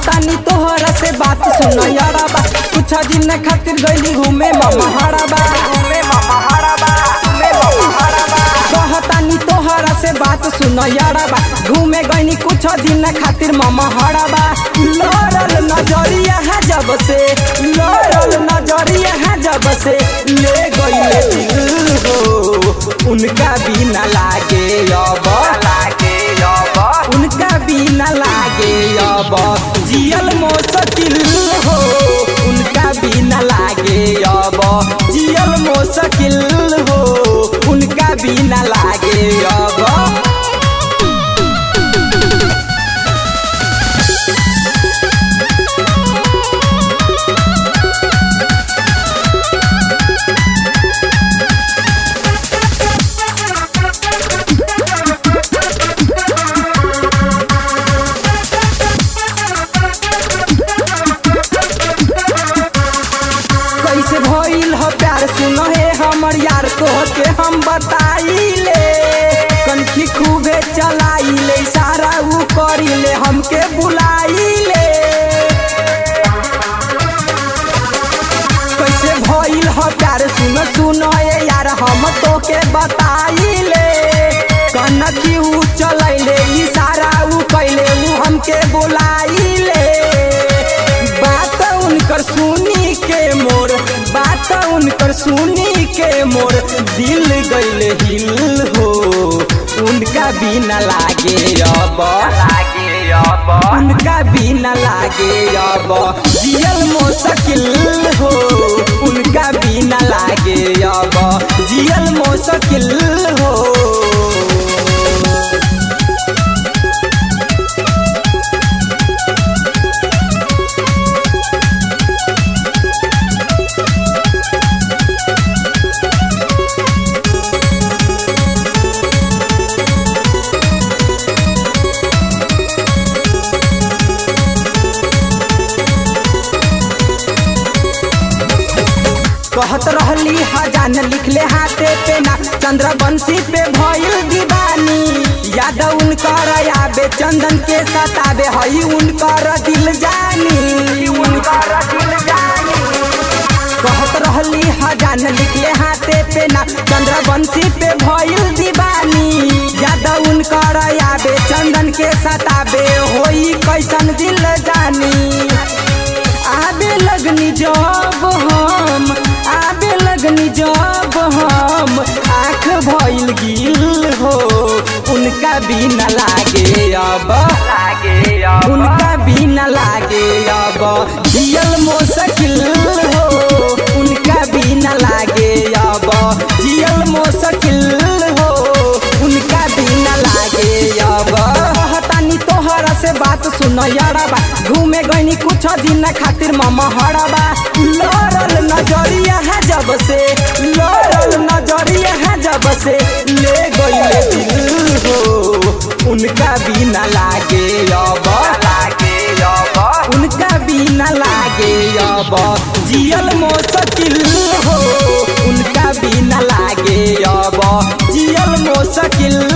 कहतानी तोहरा से बात सुन यारबा कुछ दिन खातिर गइली घूमे मामा हराबा घूमे मामा हराबा घूमे मामा हराबा कहतानी तोहरा से बात सुन यारबा घूमे गइनी कुछ दिन खातिर मामा हराबा लड़ल नजरिया है जब से लड़ल नजरिया है जब से ले गइले दिल हो उनका भी न लागे अब लागे अब उनका भी न लागे अब जियल मुश्किल हो उनका भी न लागे अब जियल मुश्किल हो उनका भी न लागे अब कैसे भइल हो प्यार सुनो हे हमर यार तो के हम बताइले कनखी खूबे चलाइले सारा ऊ करिले हमके बुलाइले कैसे भइल हो प्यार सुनो सुनो हे यार हम तो के बताइले कनखी ऊ चलैले इशारा ऊ कैले ऊ हमके बुलाइले बात उनकर सुनी के मोर बात उनकर सुनी के मोर दिल गइल हिल हो उनका भी न लागे अब लागे अब उनका भी न लागे अब जियल मुश्किल हो उनका भी न लागे अब जियल मुश्किल हो कहत रहली हजान लिखले हाथे पे ना चंद्रवंशी पे भइल दीवानी याद उनकर आबे चंदन के सताबे हई उनकर दिल जानी उनकर दिल जानी कहत रहली हजान लिखले हाथे पे ना चंद्रवंशी पे भइल दीवानी याद उनकर आबे चंदन के सताबे होई कैसन दिल जानी आबे लगनी जब हम आबे लगनी जब हम आँख भइल गिल हो उनका भी न लागे अब लागे उनका भी न लागे अब जियल मुश्किल हो उनका भी न लागे अब जियल मुश्किल हो उनका भी न लागे अब कहतानी तोहरा से बात सुन यारबा घूमे गइनी कुछ दिन खातिर मामा हराबा लड़ल नजरिया है जब से लड़ल नजरिया है जब से ले गइले दिल हो उनका भी न लागे अब लागे अब उनका भी न लागे अब जियल मुश्किल हो उनका भी न लागे अब जियल मुश्किल